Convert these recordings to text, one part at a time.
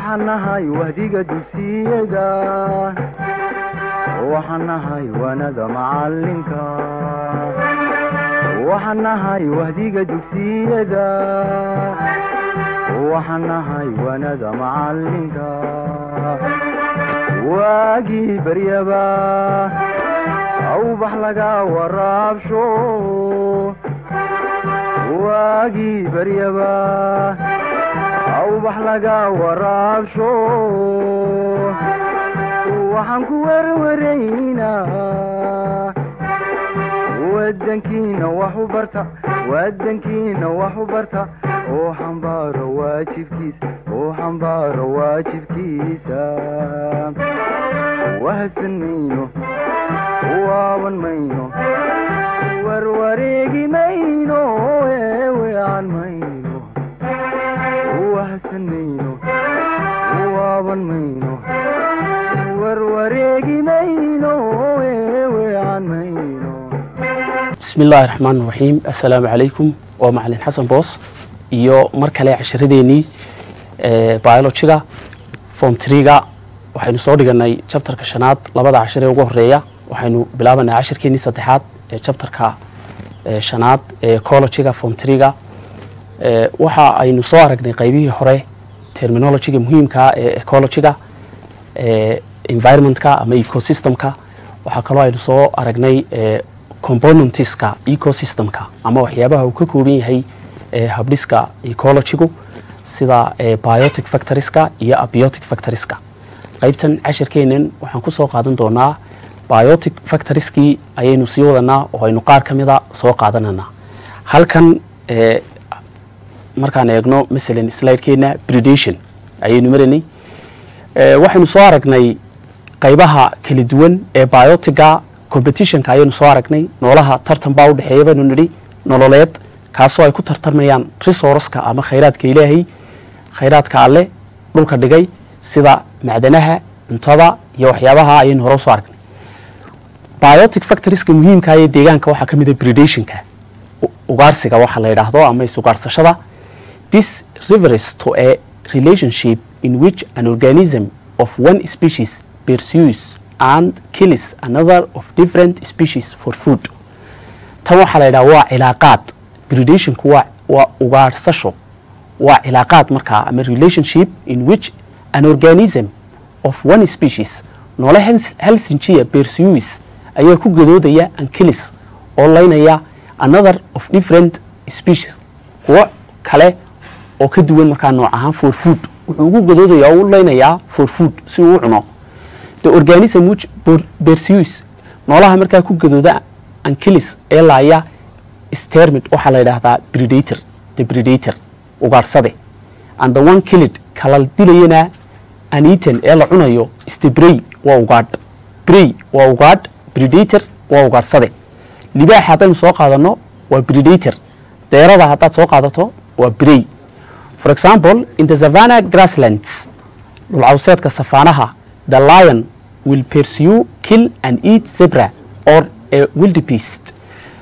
waxaan nahay wahdiga dugsiyada waxaan nahay waanada macalinka waxaan nahay wahdiga dugsiyada waxaan nahay waanada macalinka waagii baryaba awbax laga waraabsho waagii baryaba awbax laga waraabsho waxaan ku werwaraynaa wadankiina wax u barta wadankiina wax u barta oo xambaaro waajibkiisa oo xambaaro waajibkiisa wahadsan mayno waaban mayno warwareegi mayno eewean mayno wahadsan mayno waaban mayno warwareegi mayno eewean mayno bismi illaahi raxmaan raxiim assalaamu calaykum waa macalin xasan boos iyo mar kale casharadeenii biologiga form triga waxaynu soo dhiganay jabtarka shanaad labada cashar ee ugu horeeya waxaynu bilaabanay cashirkeenii saddexaad ee jabtarka shanaad ee ecologiga form triga waxa aynu soo aragnay qaybihii hore terminologiga muhiimkaa ee ecologiga environmentka ama ecosystemka waxaa kaloo aynu soo aragnay componentiska ecosystemka ama waxyaabaha uu ka kooban yahay habdhiska ecologigu sida biotic factoriska iyo abiotic factoriska qaybtan cashirkeenan waxaan kusoo qaadan doonaa biotic factoriskii ayaynu sii wadanaa oo aynu qaar ka mida soo qaadananaa halkan markaan eegno masalan slidekeena predation ayaynu maranay waxaynu soo aragnay qaybaha kala duwan ee biotiga competitionka ayaynu soo aragnay noolaha tartan baa udhexeeya baynu nidhi nololeed kaasoo ay ku tartamayaan resourceka ama khayraadka ilaahay khayraadka alle dhulka dhigay sida macdanaha cuntada iyo waxyaabaha ayaynu hore usoo aragnay biotic factoriska muhiimka ee deegaanka waxaa ka mida predationka ugaarsiga waxa la yidhaahdo ama isugaarsashada this refers to a relationship in which an organism of one species pursues and kills another of different species for food tan waxaa la yidhaha waa cilaaqaad predationku waa waa ugaarsasho waa cilaaqaad markaa ama relationship in which an organism of one species noole hal sinjiya pursues ayaa ku gadoodaya and kills oo laynaya another of different species kuwo kale oo ka duwan markaa nooc ahaan for food wuxuu ugu gadoodaya oo u laynayaa for food si uu u cuno the organism which pursues noolaha markaa ku gadooda ankilis ee laaya stermid waxaa la yidhaahdaa predator the predator ugaarsade and the one killed kala dilayana anitan ee la cunayo stebrey waa ugaadh brey waa ugaadh predator waa ugaarsade libaaxa haddaynu soo qaadano waa predator deerada haddaad soo qaadato waa brey for example in the savannah grasslands dhulcawseedka safaanaha the lion will pursue kill and eat zebra or a wildebeest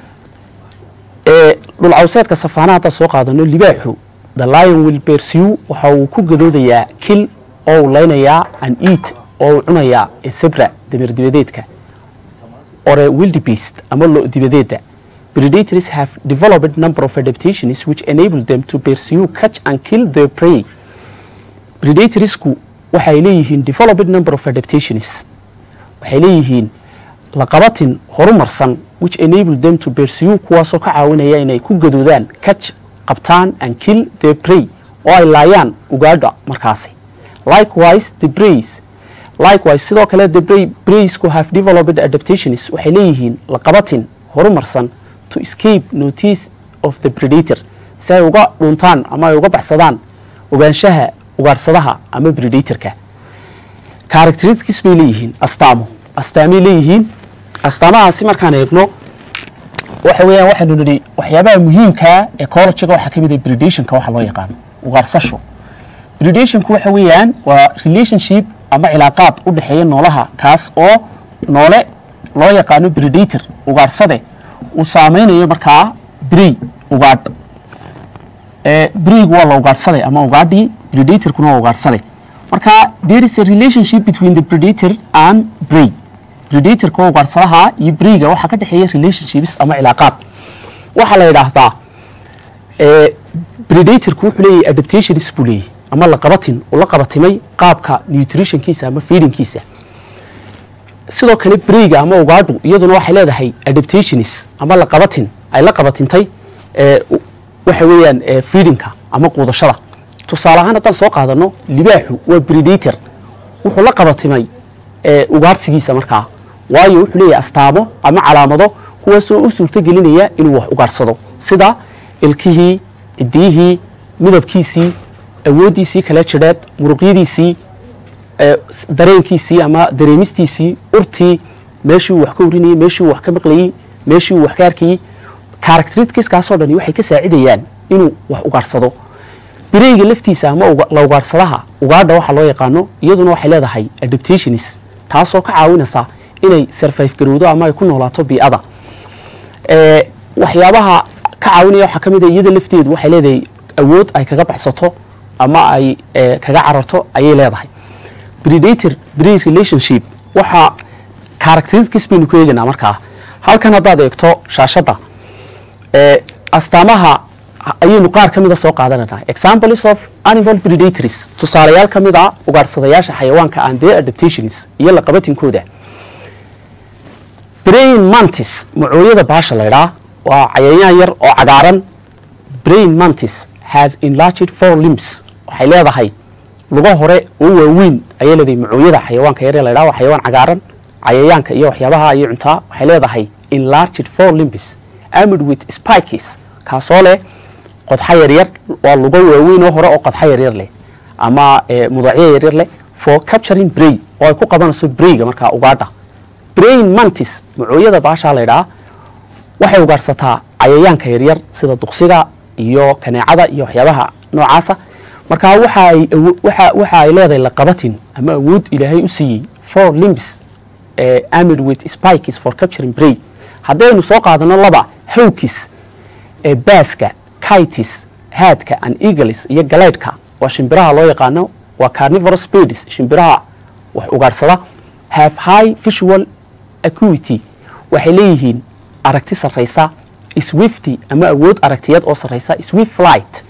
ee dhulcawseedka safaanaha haddaad soo qaadano libaaxu the lion will pursue waxa uu ku gadoodayaa kill oo uu laynayaa and eat oo uu cunayaa ee zebra dameer dibadeedka or a wildebeest ama lo dibadeeda predators have developed number of adaptations which enable them to pursue catch and kill their prey predatorsku waxay leeyihiin developed number of adaptations waxay leeyihiin laqabatin horumarsan which enable them to pursue kuwaasoo ka caawinaya inay ku gadoodaan catch qabtaan and kill their prey oo ay laayaan ugaadha markaasi likewise the brays likewise sidoo kale the bray braysku have developed adaptations waxay leeyihiin laqabatin horumarsan to escape notice of the predator si ay uga dhuntaan ama ay uga baxsadaan ogaanshaha ugaarsadaha ama predatorka characteristics bay leeyihiin astaamo astaamay leeyihiin astaamahaasi markaan eegno waxa weeyaan waxaynu nidhi waxyaabaha muhiimkaa ecologiga waxaa ka mid ah predationka waxa loo yaqaano ugaarsasho predationku waxa weeyaan waa relationship ama cilaaqaad u dhexeeya noolaha kaas oo noole loo yaqaano predator ugaarsade uu saameynayo markaa brey ugaadh breygu waa la ugaadhsaday ama ugaadhii predatorkuna waa ugaadhsaday marka there is a relationship between the predator and prey predatorka ugaarsadaha iyo breyga waxaa ka dhexeeya relationships ama cilaaqaad waxaa la yidhaahdaa ee predatorku wuxuu leeyahay adaptations buu leeyahay ama la qabatin uu la qabatimay qaabka nutritionkiisa ama feedingkiisa sidoo kale breyga ama ugaadhu iyaduna waxay leedahay adaptations ama la qabatin ay la qabatintay ee waxa weeyaan ee feedingka ama quudashada tusaale ahaan haddaan soo qaadano libaaxu waa predator wuxuu la qabatimay ee ugaarsigiisa markaa waayo wuxuu leeyahay astaamo ama calaamado kuwaasoo u suurto gelinaya inuu wax ugaarsado sida ilkihii cidiyihii midabkiisii awooddiisii kala jidheed muruqyadiisii ee dareenkiisii ama dareemistiisii urtii meeshii uu wax ka urinayey meeshii uu wax ka maqlayey meeshii uu wax ka arkayey characteristiskaasoo dhani waxay ka saacidayaan inuu wax ugaarsado bireyga laftiisa ama la ugaarsadaha ugaadha waxa loo yaqaano iyaduna waxay leedahay adaptations taasoo ka caawinaysa inay survive garowdo ama ay ku noolaato bii'ada ee waxyaabaha ka caawinaya waxaa ka mid a iyada lafteedu waxay leedahay awood ay kaga baxsato ama ay ee, kaga cararto ayay leedahay predator prey relationship waxaa characteristics baynu ku eeganaa markaa halkan haddaad eegto shaashadda ee astaamaha ayaynu qaar ka mida soo qaadananaa examples of animal predators tusaalayaal ka mid a ugaarsadayaasha xayawaanka and their adaptations iyo la qabatinkooda brain mantis macooyada baasha laydhaa waa cayayaan yar oo cagaaran brain mantis has enlarged four limbs waxay leedahay lugo hore oo waaweyn ayay leedahay macooyada xayawaanka yar ee laydhaa waa xayawaan cagaaran cayayaanka iyo waxyaabaha ayay cuntaa waxay leedahay enlarged four limbs armed with spikes kaasoo leh qodxa yaryar waa lugo waaweyn oo hore oo qodxa yaryar leh ama ee, mudacyo yaryar leh for capturing bray oo ay ku qabanayso brayga markaa ugaadha brain mantis macooyada baashaa laydhaa waxay ugaarsataa cayayaanka yaryar sida duqsiga iyo kaneecada iyo waxyaabaha noocaasa markaa waxa ay awo- waxa waxa ay leedahay laqabatin ama awood ilaahay u siiyey four limbs ee armed with spikes for capturing prey haddaynu soo qaadano laba hawkis ee baaska kitis haadka and eagles iyo galeydhka waa shimbiraha loo yaqaano waa carnivorous birds shimbiraha wax ugaarsada have high visual acuity waxay leeyihiin aragti sarraysa swifty ama awood aragtiyeed oo sarraysa swift flight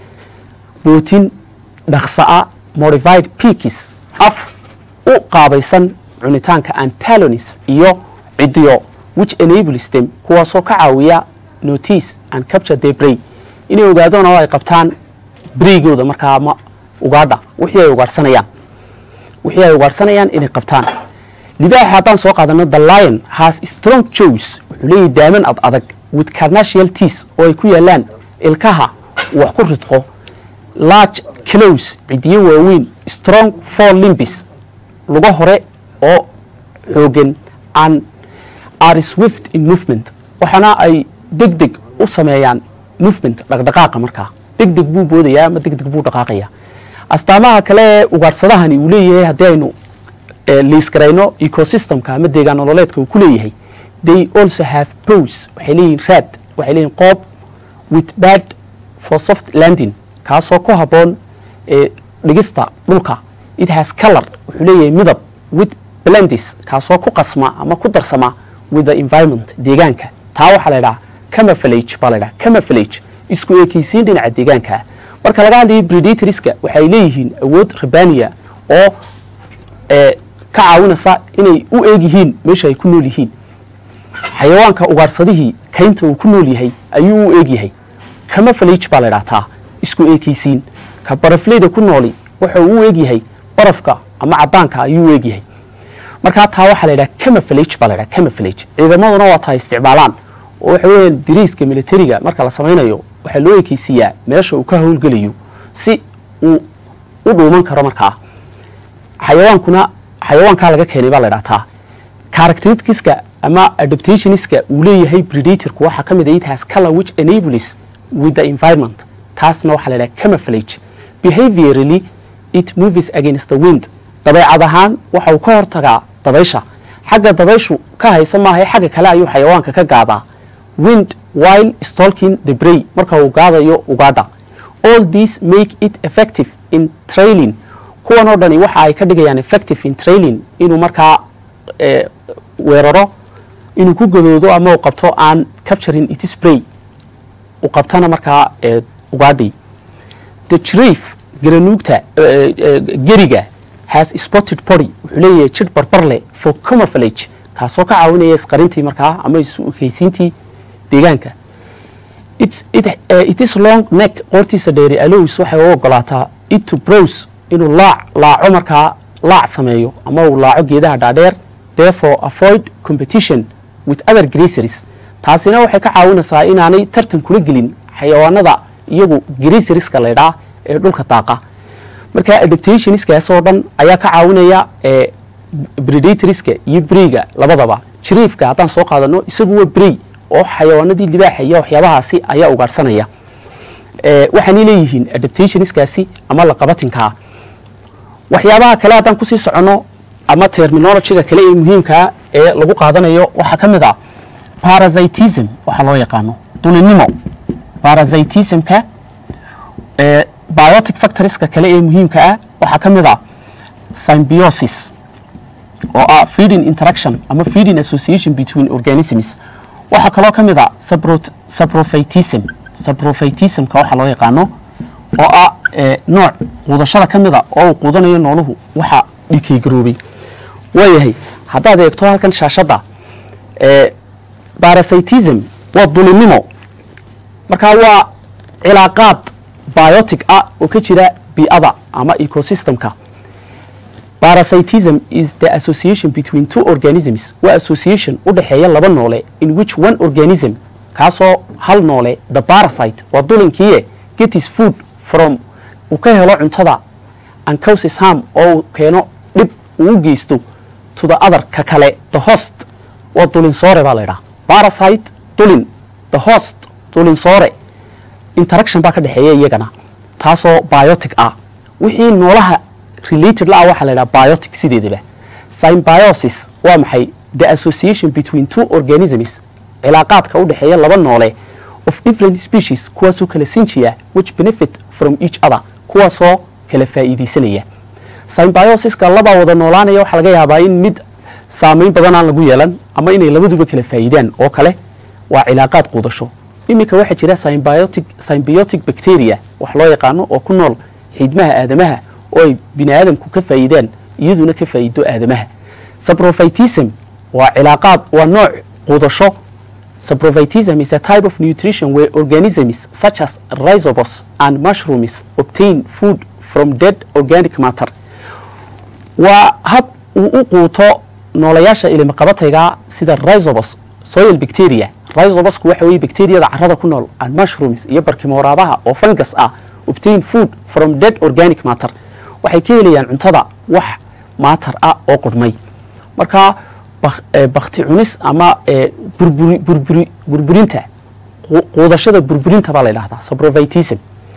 bootin dhaqsa'a modified peakis af u qaabaysan cunitaanka antalonis iyo cidiyo which enables them kuwaasoo ka caawiya notice and capture their bray inay ogaadaan oo ay qabtaan braygooda markaa ama ugaadha wixii ay ugaadhsanayaan wixii ay ugaadhsanayaan inay qabtaan libaaxa haddaan soo qaadano the lion has strong jaws wuxuu leeyahay daaman ad adag with carnacial teeth oo ay ku yaalaan ilkaha uu wax ku ridqo large clows cidiyo waaweyn strong four limbis lugo hore oo xoogan and are swift in movement waxaana ay deg deg u sameeyaan movement dhaqdhaqaaqa markaa deg deg buu boodayaa ama deg deg buu dhaqaaqayaa astaamaha kale ee ugaadhsadahani uu leeyahay haddii aynu eh, liisgarayno ecosystemka ama deegaan nololeedka uu ku leeyahay they also have pose waxay leeyihin raad waxay leeyihin qoob with bad for soft landing kaasoo ku habboon ee dhigista dhulka it has color wuxuu leeyahay midab with blendis kaasoo ku qasma ama ku darsama with the environment deegaanka taa waxaa la ydhaha camouflage baa la ydhaha camouflage isku ekeysiin dhinaca deegaanka marka laga hadlayo predatorska waxay leeyihiin awood rabaniya oo ee ka caawinaysa inay u eeg yihiin meesha ay ku nool yihiin xayawaanka ugaadhsadihii kaynta uu ku nool yahay ayuu u eeg yahay camouflage baa la ydhahtaa isku eekeysiin ka barafleyda ku nooli waxa uu u eeg yahay barafka ama caddaanka ayuu u eeg yahay markaa taa waxaa la yidhaha camouflage baa la yidhaha camouflage ciidamaduna waa taa isticmaalaan oo waxa weeyaan diriiska militariga marka la samaynayo waxaa loo ekeysiiyaa meesha uu ka howlgelayo si uu u dhuuman karo markaa xayawaankuna xayawaankaa laga keenay baa la ydhahtaa characteristiska ama adaptationska uu leeyahay predatorku waxaa ka mid ah it has color which enables with the environment taasna waxaa la yidhaha camouflage behaviorally it moves against the wind dabeecad ahaan waxa uu ka hortagaa dabaysha xagga dabayshu ka haysa maaha xagga kale ayuu xayawaanka ka gaadaa wind while stalking the bray marka uu gaadayo ugaadha all these make it effective in trailing kuwan oo dhani waxa ay ka dhigayaan effective in trailing inuu markaa eh, weeraro inuu ku gadoodo ama uu qabto aan capturing it spray uu qabtana markaa eh, ugaadhi the giraffe garanuugta eh, eh, geriga has spotted body wuxuu leeyahay jir barbar leh for camouflage kaasoo ka caawinaya isqarintii markaa ama isu-ekaysiintii deegaanka it, it, uh, it is long neck qoortiisa dheeri allows waxay u ogolaataa it to browse inuu laac laaco markaa laac sameeyo ama uu laaco geedaha dhaadheer therefore avoid competition with other graceries taasina waxay ka caawinaysaa inaanay tartan kula gelin xayawaanada iyagu graceriska laydhaa ee dhulka daaqa marka adaptationskaas oo dhan ayaa ka caawinaya ee predatorska iyo breyga labadaba jiriifka haddaan soo qaadano isagu waa brey oo xayawaanadii libaaxa iyo waxyaabahaasi ayaa ugaadhsanaya ee waxaanay leeyihiin adaptationskaasi ama laqabatinkaa waxyaabaha kale haddaan kusii soconno ama terminologyga kale ee muhiimkaa ee lagu qaadanayo waxaa ka mid ah parasitism waxaa loo yaqaano dulinimo parasitismka ee biotic factorieska kale ee muhiimka ah waxaa ka mid ah symbiosis oo ah feeding interaction ama feeding association between organisms waxaa kaloo ka mid ah saprot- saprophytism saprophytismka waxaa loo yaqaano oo ah ee nooc quudashada ka mid a oo uu quudanayo nooluhu waxa dhikaygaroobay waayahay haddaad eegto halkan shaashadda ee parasitism waa dulinimo marka waa cilaaqaad biotic ah oo ka jira bii'ada ama ecosystemka parasitism is the association between two organisms waa association u dhexeeya laba noole in which one organism kaasoo hal noole the parasite waa dulinkiie get his food from uu ka helo cuntada and causes harm oo uu keeno dhib uu u geysto to the other ka kale the host waa dulin soore baa la ydhaha parasite dulin the host dulin soore interaction baa ka dhexeeya iyagana taasoo biotic ah wixii noolaha related la ah waxaa la ydhaha biotic sideedaba symbiosis waa maxay the association between two organisms cilaaqaadka u dhexeeya laba noole of different species kuwaasoo kala sinjiya which benefit from each other kuwaasoo kala faa'iidaysanaya symbiosiska labaa wada noolaanaya waxaa laga yaabaa in mid saamayn badan aan lagu yeelan ama inay labaduba kala faa'iidaan oo kale waa cilaaqaad quudasho iminka waxaa jira symbiotic, symbiotic bacteria wax loo yaqaano oo ku nool xiidmaha aadamaha oo ay bini aadamku ka faa'iidaan iyaduna ka faa'iido aadamaha saprophytism waa cilaaqaad waa nooc quudasho saprophytism is a type of nutrition where organisms such as rhizobos and mushrooms obtain food from dead organic matter waa hab uu u quuto noolayaasha ilimaqabatayga sida rhizobos soil bacteria rhizobosku waxa weeye bacteriyada carrada ku nool and mushrooms iyo barkimooraadaha oo fungus ah obtain food from dead organic matter waxay ka helayaan cuntada wax maatar ah oo qurmay marka bak- eh, bakti cunis ama eh, burburi burburi burburinta qu- quudashada burburinta baa la yidhahdaa saprophytism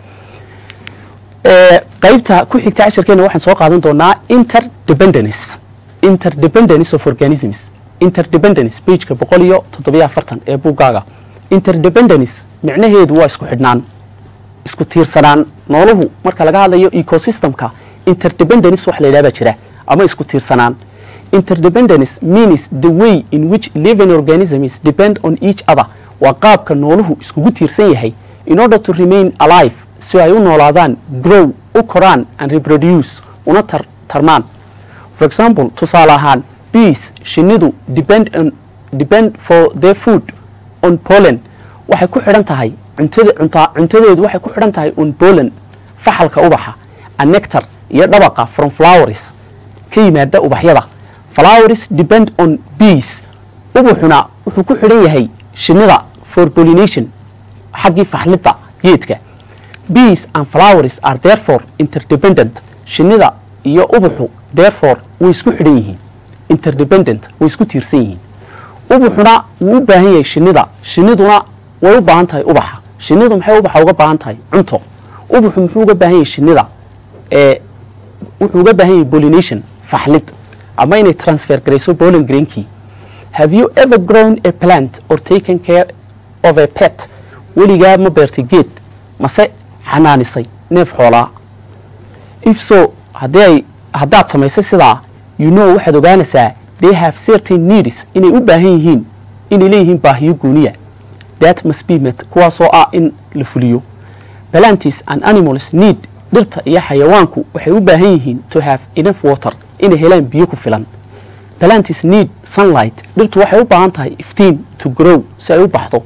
Eh, qaybta ku xigta casharkeena waxaan soo qaadan doonaa interdependence interdependence of organisms interdependence pageka boqol iyo toddobiyo afartan ee buuggaaga interdependence micnaheedu waa isku xidhnaan isku tiirsanaan nooluhu marka laga hadlayo ecosystemka interdependence wax la yidhaha baa jira ama isku tiirsanaan interdependence means the way in which living organisms depend on each other waa qaabka nooluhu iskugu tiirsan yahay in order to remain alive si ay u noolaadaan grow u koraan and reproduce una tar tarmaan for example tusaale ahaan bees shinnidu depend on depend for their food on pollen waxay ku xidhan tahay cuntada cunta cuntadeedu waxay ku xidhan tahay on pollen faxalka ubaxa and nectar iyo dhabaqa from flowers ka yimaada ubaxyada flowers depend on bees ubuxuna wuxuu ku xidhan yahay shinnida for pollination xaggii faxlidda geedka bees and flowers are therefore interdependent shinnida iyo ubuxu therefore way isku xidhan yihiin interdependent way isku tiirsan yihiin ubuxuna wuu u baahan yahay shinnida shinniduna way u baahan tahay ubaxa shinnidu maxay ubaxa uga baahan tahay cunto ubuxu muxuu uga baahan yahay shinnida ee wuxuu uga baahan yahay pollination faxlid ama inay transfer garayso pollen grainkii have you ever grown a plant or taken care of a pet weligaa ma beertay geed mase xanaanisay neef xoolaa if so haddii ay haddaad samaysay sidaa you know waxaad ogaanaysaa they have certain needs inay u baahan yihiin inay leeyihiin baahiyo gooniya that must be met kuwaasoo ah in la fuliyo plantis and animals need dhirta iyo xayawaanku waxay u baahan yihiin to have enough water inay helaan biyo ku filan plantis need sunlight dhirtu waxay u baahan tahay iftiin to grow si ay u baxdo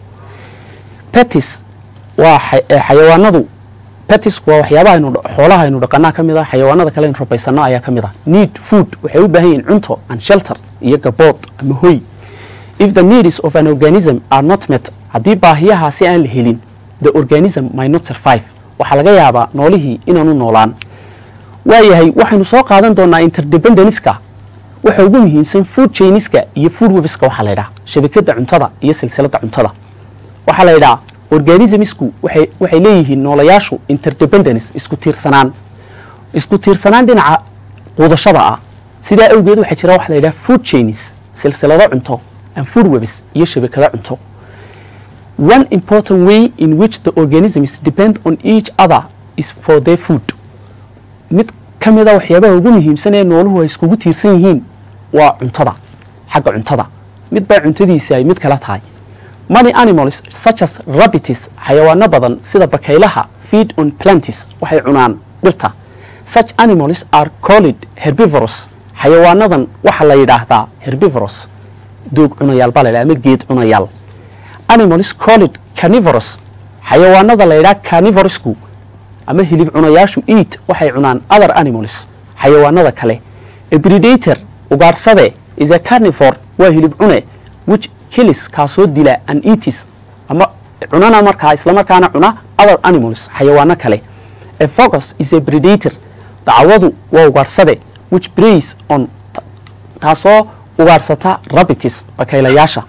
petis waa xa- eh, xayawaanadu petisku waa waxyaabaha aynu dha- xoolaha aynu dhaqanaa ka mid ah xayawaanada kale aynu rabaysano ayaa ka mid ah need food waxay u baahan yihiin cunto and shelter iyo gabood ama hoy if the needs of an organism are not met haddii baahiyahaasi aan la helin the organism might not survive waxaa laga yaabaa noolihii inaanu noolaan waayahay waxaynu soo qaadan doonaa interdependenska waxa ugu muhiimsan food chainiska iyo food webska waxaa la yidhaha shabakada cuntada iyo silsilada cuntada waxaa la yidhaha organismisku waxay waxay leeyihiin noolayaashu interdependence isku tiirsanaan isku tiirsanaan dhinaca quudashada ah sidaa awgeed waxaa jira waxa la yidhaha food chainis silsilado cunto and food webs iyo shabakado cunto one important way in which the organisms depend on each other is for their food mid ka mid a waxyaabaha ugu muhiimsan ee nooluhu ay iskugu tiirsan yihiin waa cuntada xagga cuntada mid baa cuntadiisi ay mid kala tahay many animals such as rabbits xayawaano badan sida bakaylaha feed on plantis waxay cunaan dhirta such animals are called herbivorous xayawaanadan waxaa la yidhaahdaa herbivorous doog cunayaal baa la yidhaha ama geed cunayaal animals called carnivorous xayawaanada la yidhaha carnivorousku ama hilib cunayaashu eat waxay cunaan other animals xayawaanada kale a predator ugaadhsade is a carnivore waa hilib cune which kills kaasoo dila and eatis ama cunana markaa islamarkaana cuna other animals xayawaano kale a focus is a predator dacwadu waa ugaadhsade which preys on taasoo ugaadhsata rabbits bakaylayaasha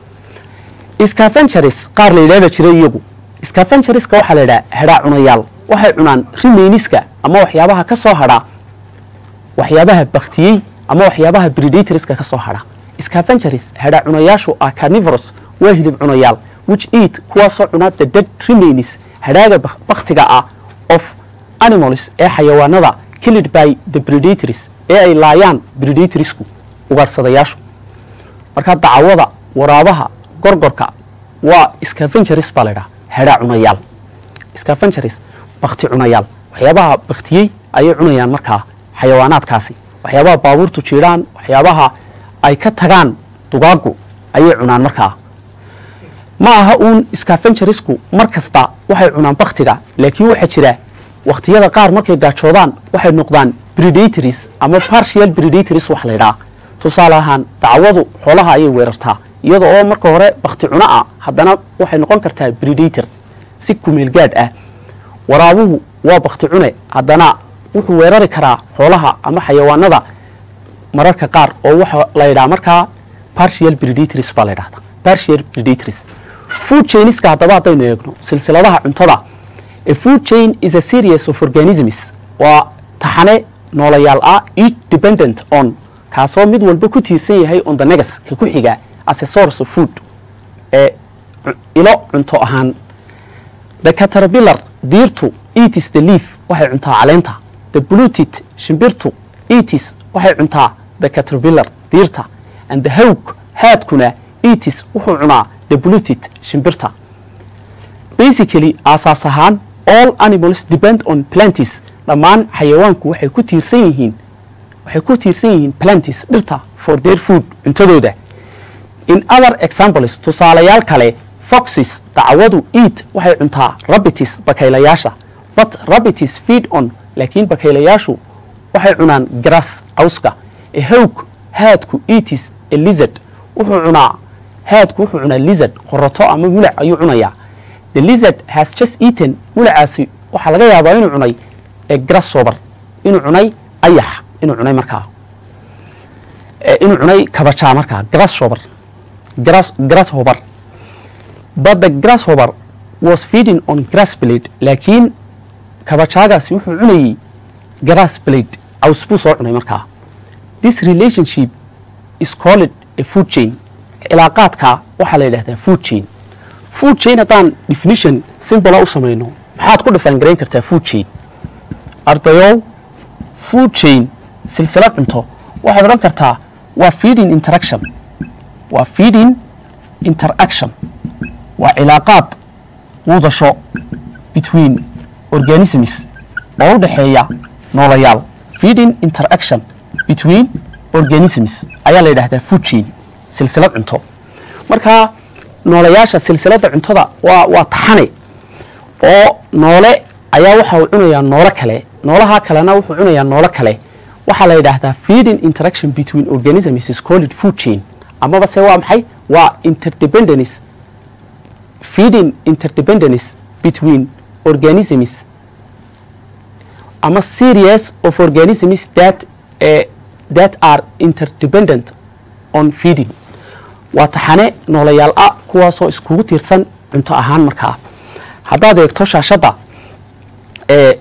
scavengeries qaar la yidhahda jira iyagu scavengerieska waxaa la yidhaha hedhaa cunayaal waxay cunaan rimayniska ama waxyaabaha ka soo hadha waxyaabaha baktiyey ama waxyaabaha predatorska ka soo hadha scavengeries hedhaa cunayaashu ah carnivorous waa hilib cunayaal which eat kuwaasoo cuna the dead remains hadhaaga bak- baktiga ah of animals ee xayawaanada killed by the predators ee ay laayaan predatorsku ugaadhsadayaashu markaa dacwada waraabaha gorgorka waa scavengeries baa la ydhaha hedhaa cunayaal scavengeries bakti cunayaal waxyaabaha baktiyey ayay cunayaan markaa xayawaanaadkaasi waxyaabaha baabuurtu jiidhaan waxyaabaha ay ka tagaan dugaagu ayay cunaan markaa ma aha uun scavengerisku mar kasta waxay cunaan baktiga laakiin waxaa jira wakhtiyada qaar markay gaajoodaan waxay noqdaan predatories ama partial predatories wax la ydhaha tusaale ahaan dacwadu xoolaha ayay weerartaa iyada oo marka hore bakti cuno ah haddana waxay noqon kartaa predator si kumeel gaadh ah waraabuhu waa bakti cune haddana wuxuu weerari karaa xoolaha ama xayawaanada mararka qaar oo waxa la yidhaha markaa partial predators baa la yidhahdaa partial predators food chainiska haddaba haddaynu eegno silsiladaha cuntada a food chain is a series of organisms waa taxane noolayaal ah each dependent on kaasoo mid walba ku tiirsan yahay on the negas ka ku xiga as a source of food ee cu- ilo cunto ahaan the caterpillar diirtu eatis the leaf waxay cuntaa caleenta the blutit shimbirtu eatis waxay cuntaa the caterpillar diirta and the hawk haadkuna eatis wuxuu cunaa the blutit shimbirta basically aasaas ahaan all animals depend on plantis dhammaan xayawaanku waxay ku tiirsan yihiin waxay ku tiirsan yihiin plantis dhirta for their food cuntadooda in other examples tusaalayaal kale foxes dacwadu eat waxay cuntaa rabbitis bakaylayaasha but rabbitis feed on laakiin bakaylayaashu waxay cunaan grass cawska a hawk haadku eatis a lizard wuxuu cunaa haadku wuxuu cunaa lizard qoroto ama mulac ayuu cunayaa the lizard has just eaten mulacaasi waxaa laga yaabaa inuu cunay a grasshopper inuu cunay ayax inuu cunay markaa Eh, inuu cunay kabajaa markaa grasshopper grass grasshopper but the grasshopper was feeding on grass blade laakiin kabajaagaasi wuxuu cunayey grass blade caws buu soo cunay markaa this relationship is called a food chain cilaaqaadka waxaa la yidhahdaa food chain food chain haddaan definition simbola u samayno maxaad ku dhifaan garayn kartaa food chain ardayow food chain silsilad cunto waxaad odhan kartaa waa feeding interaction waa feeding interaction waa cilaaqaad quudasho between organisms oo u dhexeeya noolayaal feeding interaction between organisms ayaa la yidhahdaa food chain silsilad cunto marka noolayaasha silsiladda cuntada waa waa taxane oo noole ayaa waxa uu cunayaa noolo kale noolaha kalena wuxuu cunayaa noolo kale waxaa la yidhaahdaa feeding interaction between organisms is called food chain amaba se waa maxay waa interdependence feeding interdependence between organisms ama series of organisms that uh, that are interdependent on feeding waa taxane noolayaal ah kuwaasoo iskugu tiirsan cunto ahaan markaa haddaad eegto shaashadda ee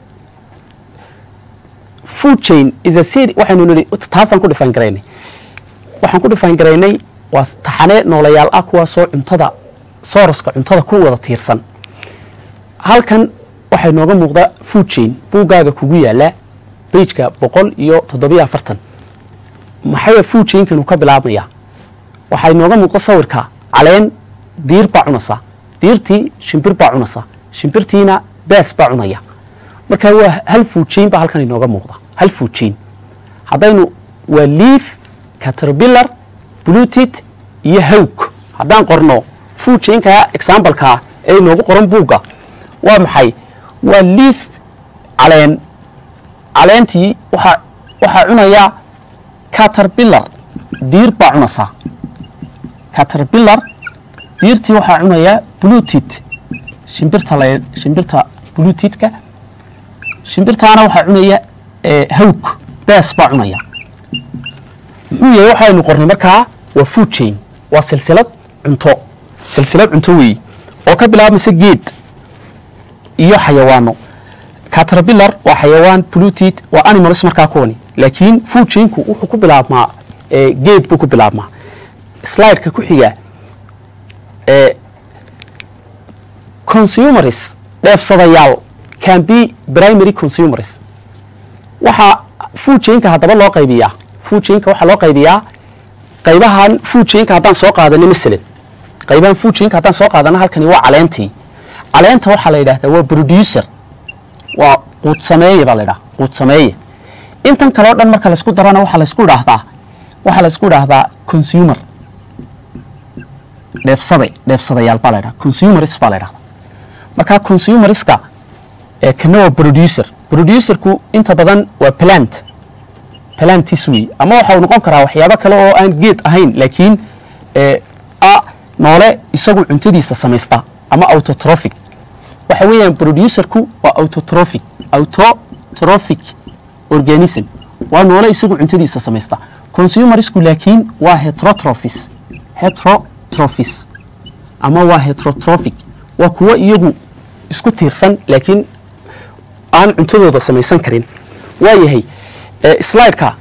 food chain is a seri waxaynu nidhi taasaan ku dhifaan garaynay waxaan ku dhifaan garaynay waa taxane noolayaal ah kuwaasoo cuntada sooroska cuntada ku wada tiirsan halkan waxay nooga muuqdaa food chain buuggaaga kugu yaala beijka boqol iyo toddobiyo afartan maxay food chainkanu ka bilaabmayaa waxay nooga muuqda sawirka caleen diir baa cunaysa diirtii shimbir baa cunaysa shimbirtiina bees baa cunaya marka waa hal food chain baa halkan inooga muuqda hal food chain haddaynu waa leaf caterpillar blutit iyo hawg haddaan qorno food chainka exambaleka ee inoogu qoran buugga waa maxay waa leaf caleen caleentii waxaa waxaa cunaya caterpillar diir baa cunaysa caterpillar diirtii waxaa cunaya blutit shimbirta la shimbirta blutitka shimbirtaana waxaa cunaya hawg bees baa cunaya muxuu yahay waxaynu qornay markaa waa food chain waa silsilad cunto silsilad cunto weeyi oo ka bilaabmaysa geed iyo xayawaano caterpillar waa xayawaan blutit waa animals markaa kuwani laakiin food chainku wuxuu ku bilaabmaa geed buu ku bilaabmaa slideka ku xiga consumers dheefsadayaal can be primary consumers waxaa food chainka haddaba loo qaybiyaa food chainka waxaa loo qaybiyaa qaybahan food chainka haddaan soo qaadano masalan qaybahan food chainka haddaan soo qaadano halkani waa caleentii caleenta waxaa la yidhahdaa waa producer waa quud sameeye baa la yidhaha quud sameeye intan kale o dhan marka laysku darana waxaa laysku idhaahdaa waxaa laysku idhaahdaa consumer dheefsaday dheefsadayaal baa la ydhaha consumers baa la ydhahda marka consumerska kana waa producer producerku inta badan waa plant plantis wey ama waxa uu noqon karaa waxyaabo kale oo aan geed ahayn laakiin a noole isagu cuntadiisa samaysta ama autotrophic waxa weeyaan producerku waa autotrophic autotrophic organism waa noole isagu cuntadiisa samaysta consumersku laakiin waa heterotrophis heterotrophis ama waa heterotrophic waa kuwo iyagu isku tiirsan laakiin aan cuntadooda samaysan karin waa yahay slideka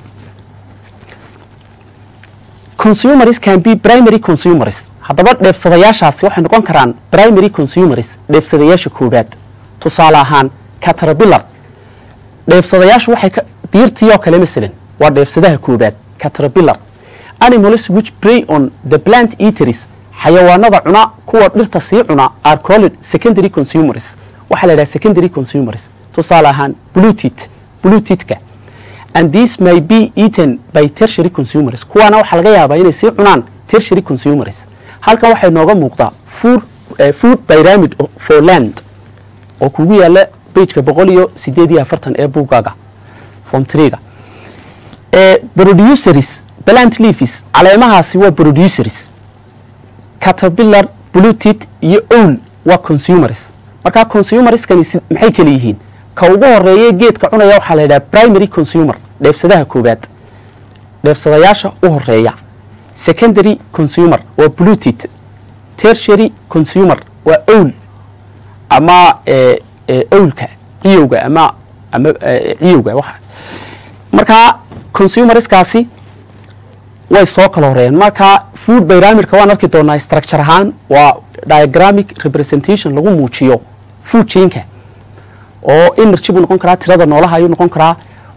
consumers can be primary consumers haddaba dheefsadayaashaasi waxay noqon karaan primary consumers dheefsadayaasha koobaad tusaale ahaan caterpillar dheefsadayaashu waxay diirtii oo kale masalan waa dheefsadaha koobaad caterpillar animals which prey on the plant eateries xayawaanada cuna kuwa dhirta sii cuna are called secondary consumers waxaa la yidhaha secondary consumers tusaale ahaan blutit blutitka and this may be eaten by tertiary consumers kuwaana waxaa laga yaabaa inay sii cunaan tertiary consumers halkan waxay nooga muuqdaa food, uh, food pyramid for land oo kugu yaala bageka boqol iyo sideed iyo afartan ee buuggaaga form trega producers plant leaves caleemahaasi waa producers caterpillar blutit iyo owl waa consumers markaa consumerskani maxay kala yihiin ka ugu horeeye geedka cunaya waxaa la yidhaha primary consumer dheefsadaha koobaad dheefsadayaasha u horeeya secondary consumer waa blutit tertiary consumer waa owl ama owlka ciyowga ama ama ciyowga wa markaa consumerskaasi way soo kala horeeyeen marka food pyramidka waan arki doonaa structure ahaan waa diagramic representation lagu muujiyo food chainka oo energy buu noqon karaa tirada noolaha ayuu noqon karaa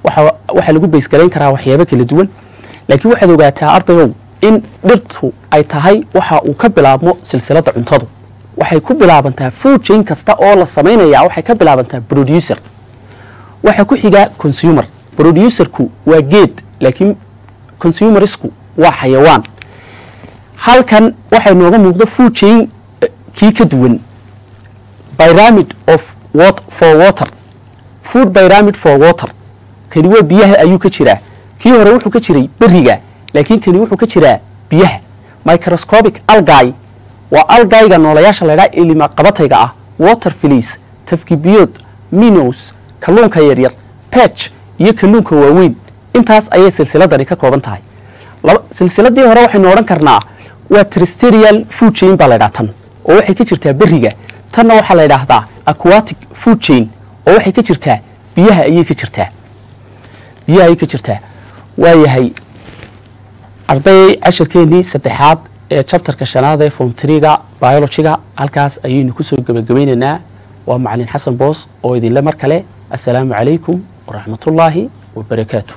waxaa lagu baysgarayn karaa waxyaabo kala duwan laakiin waxaad ogaataa ardayow in dhirtu ay tahay waxa uu ka bilaabmo silsiladda cuntadu waxay ku bilaabantaa food chain kasta oo la samaynaya waxay ka bilaabantaa producer waxaa ku xigaa consumer producerku waa geed laakiin consumerisku waa xayawaan halkan waxay nooga muuqda food chain kii ka duwan pyramid of wat for water food pyramid for water kani waa biyaha ayuu ka jiraa kii hore wuxuu ka jiray beriga laakiin kani wuxuu ka jiraa biyaha microscopic algai waa algaiga noolayaasha laydhaa ilima qabatayga ah water filiis tafkibiyood minos kalluunka yaryar pech iyo kalluunka waaweyn intaas ayay silsiladani ka kooban tahay silsiladii hore waxaynu odhan karnaa waa tristerial food chain baa laydhaha tan oo waxay ka jirtaa beriga tanna waxaa la ydhaahdaa aquatic food chain oo waxay ka jirtaa biyaha ayay ka jirtaa biyaha ayay ka jirtaa waayahay arday cashirkeenii saddexaad ee jabtarka shanaad ee fontriga biologiga halkaas ayaynu kusoo gebagabaynaynaa waa macalin xasan boos oo idinle mar kale assalaamu calaykum waraxmatullaahi wabarakaatu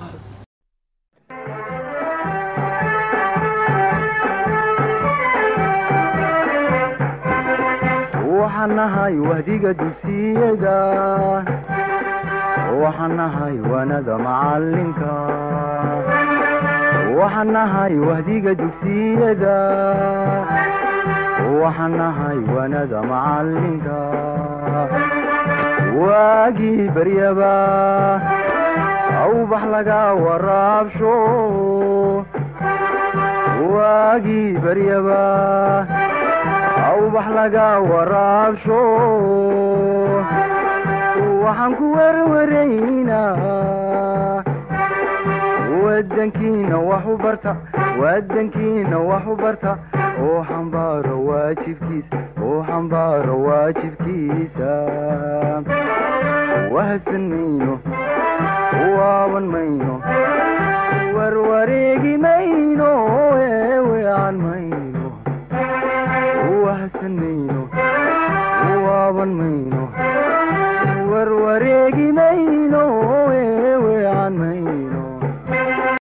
waxaan nahay wahdiga dugsiyada waxaan nahay wanada macalinka waxaan nahay wahdiga dugsiyada waxaan nahay wanada macalinka waagii baryaba awbax laga waraabsho waagii baryaba awbax laga waraabsho waxaan ku werwaraynaa wadankiina wax u barta wadankiina wax u barta oo xambaaro waajibkiisa oo xambaaro waajibkiisa wahadsan mayno waaban mayno